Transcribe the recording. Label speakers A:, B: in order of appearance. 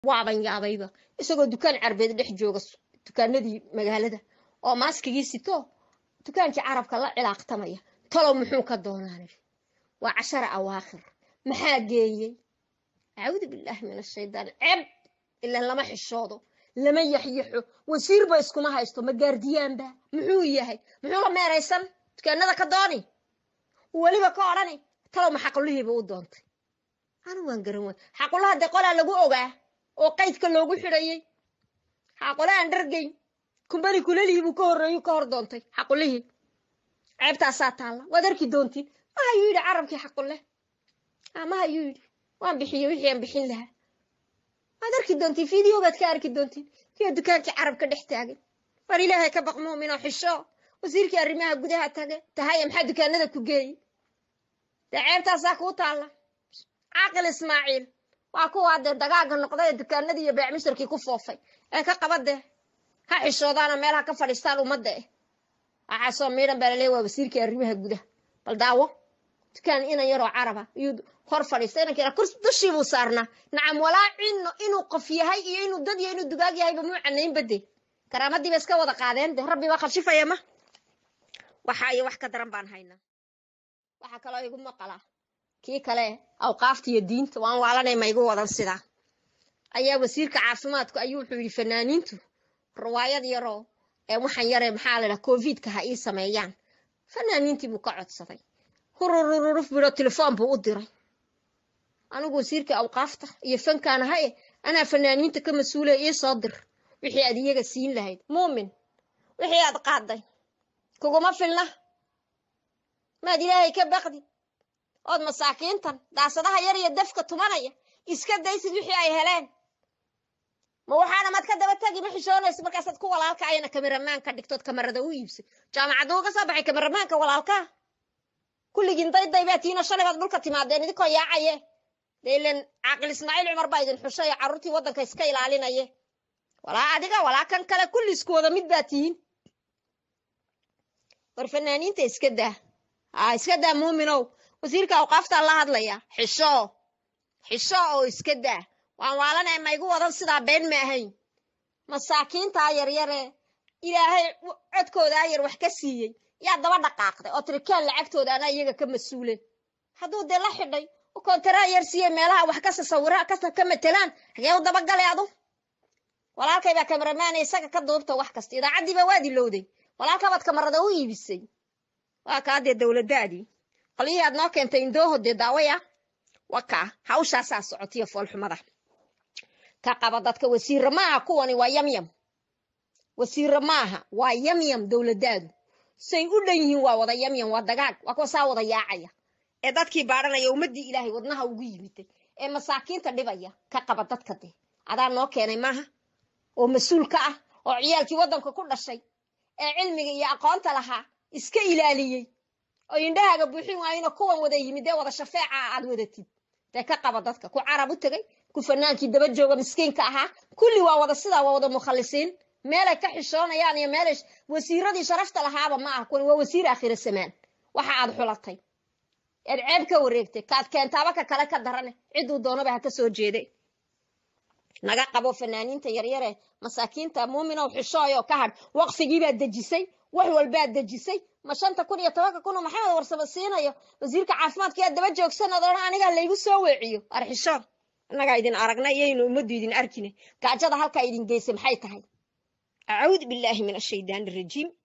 A: waaban yaabayba isagoo dukaan carbeed dhex jooga dukaanadii magaalada oo maaskigii sito dukaankii carabka la cilaaqtamaya talow muxuu ka doonaan waa cashara awaakhir maxaa geeyey acuudu billaahi min ashaydaan ceeb ilan lama xishoodo lama yaxyaxo wasiirba iskuma haysto ma gaardiyaanba muxuu yahay muxuu la meeraysan dukaanada ka dooni weliba ka odhani talow ma xaqulihiiba u doontay anu waan garan way xaqulaha dee qolaa lagu ogaa oo qaydka loogu xidhayey xaqule aan dhargayn kumbani kulelihii buu ka horreeyu ka hor doontay xaqulihii ceebtaasaa taalla waad arki doontiin ma hayuu yidhi carabkii xaqule ma hayuu yidhi waan bixiyey wixii aan bixin lahaa waad arki doontiin video baad ka arki doontiin kiyo dukaankii carabka dhex taagan war ilaahay ka baq muumin oo xisho wasiirkii arrimaha gudaha tage tahaya maxaa dukaanada ku geeyey dee ceebtaasaa kuu taalla caaqil ismaaciil waa kuwaa dee dagaaga noqday ee dukaanadii iyo beecmisharkii ku foofay ee ka qaba dee ha xishoodaana meel ha ka fadhiistaan ummadda eh waxaasoo miidhan baa laleeya waa wasiirkii arrimaha gudaha bal daawo dukaan inan yaroo caraba iyuu hor fadhiista inankiina kurs dushii buu saarnaa nacam walaa cino inuu qof yahay iyo inuu dad iyo inuu dugaag yahayba muu canayn bade karaamadiiba iska wada qaadeen de rabbi baa khashifaya ma waxa iyo wax ka daran baan haynaa waxaa kaloo igu maqalaa kii kale awqaafta iyo diinta waan waalanay ma igu wadan sidaa ayaa wasiirka caafimaadku ayuu wuxuu yidhi fanaaniintu riwaayad yaroo ee waxaan yaree maxaa la dhaha covidka ha ii sameeyaan fanaaniintii buu ka codsaday hururururuf biro telefoon buu u diray anigu wasiirka awqaafta iyo fankaan ahaye anaa fanaaniinta ka mas-uulaya ii soo dir wixii aad iyaga siin lahayd muumin wixii aad qaaday kuguma filna maad ilaahay ka baqdid ood masaakiintan daasadaha yar iyo dafka tumanaya iska daysid wixii ay heleen ma waxaana maad ka daba tagi ma xishoonayso markaasaad ku walaalka ayana kameramaan ka dhigtood kamarada u iibsay jaamacadda uga soo baxay kameramaanka walaalkaa kulligiin dayday baa tiina shalay baad dhulka timaadeen idinkoo yaacaye dee ilan caaqil ismaaciil cumar baa idin xushay oo carruurtii waddanka iska ilaalinaye walaa adiga walaa kan kale kulli isku wada mid baa tihiin war fanaaniinta iska daa haa iska daa muuminow wasiirka awqaaftaa la hadlaya xisho xisho oo iska daa waan waalanay ma igu wadan sidaa been ma ahayn masaakiintaa yaryare ilaahay codkoodaa yar wax ka siiyey yaa daba dhaqaaqday oo tirikaan lacagtooda anaa iyaga ka mas-uulen hadduu dee la xidhay u koontaraa yar siiyey meelaha wax ka sasawira ka matelaan hagee u dabagalay adu walaalkay baa kamaramaana isaga ka duubta wax kasta idaacaddiiba waad ilowday walaalkabaad kamarada u iibisay waa kaa dee dowladdaadii qolyihii aad noo keentay indooho dee daawaya waa kaa hawshaasaa socotiyo foolxumada ka qaba dadka wasiirre maaha kuwani waa yamyam wasiirre maaha waa yamyam dowladdaadu say u dhan yihiin waa wada yamyam waa dagaag waa kuwa saa wada yaacaya ee dadkii baadhanaya ummaddii ilaahay wadnaha ugu yimiday ee masaakiinta dhibaya ka qaba dadka dee adaa noo keenay maaha oo mas-uul ka ah oo ciyaalkii waddanka ku dhashay ee cilmiga iyo aqoonta lahaa iska ilaaliyey oo indhahaaga buuxin waayina kuwan wada yimid ee wada shafeeca aad wadatid dee ka qaba dadka ku carab u tegay ku fanaankii daba jooga miskiinka ahaa kulli waa wada sidaa waa wada mukhalisiin meelay ka xishoonayaan iyo meelay wasiiradii sharafta lahaaba ma ah kuwan waa wasiir aakhira samaan waxa aad xulatay eed ceeb ka wareegtay kaad keentaaba ka kale ka darane cidduu doonaba ha ka soo jeeday naga qabo fanaaniinta yaryare masaakiinta muuminow xishooyoo ka hadh waqfigiibaad dejisay wax walbaad dejisay ma shanta kun iyo tobanka kun oo maxamed warsamo siinayo wasiirka caafimaadka yaa daba joogsanad odhan anigaa laygu soo weeciyo arxishoon innagaa idin aragna iyaynu ummaddu idin arkine gaajada halkaa idin geysay maxay tahay acuudu billaahi min ashaydaani arajiim